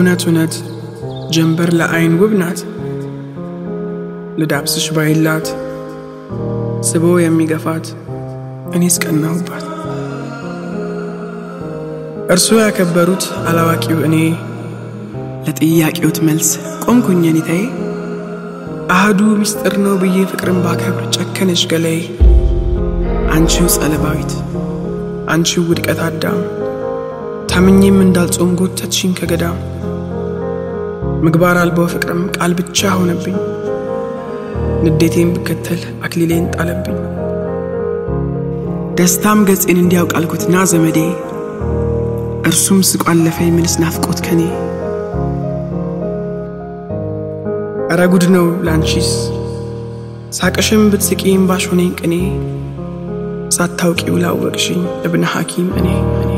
እውነት እውነት ጀንበር ለአይን ውብ ናት። ልዳብስሽ ባይላት ስቦ የሚገፋት እኔስ ቀናሁባት። እርሶ ያከበሩት አላዋቂው እኔ ለጥያቄዎት መልስ ቆምኩኝ ኔታዬ። አህዱ ምስጢር ነው ብዬ ፍቅርን ባከብር ጨከነች ገላዬ። አንቺው ጸለባዊት አንቺው ውድቀት አዳም ታምኜም እንዳልጾም ጎተትሽኝ ከገዳም። ምግባር አልባው ፍቅርም ቃል ብቻ ሆነብኝ። ንዴቴን ብከተል አክሊሌን ጣለብኝ። ደስታም ገጼን እንዲያውቅ አልኩት ና ዘመዴ። እርሱም ስቆ አለፈኝ ምንስ ናፍቆት ከኔ። እረ ጉድ ነው ላንቺስ ሳቅሽም ብትስቂም ባሾነኝ ቅኔ ሳታውቂው ላወቅሽኝ እብነ ሐኪም እኔ እኔ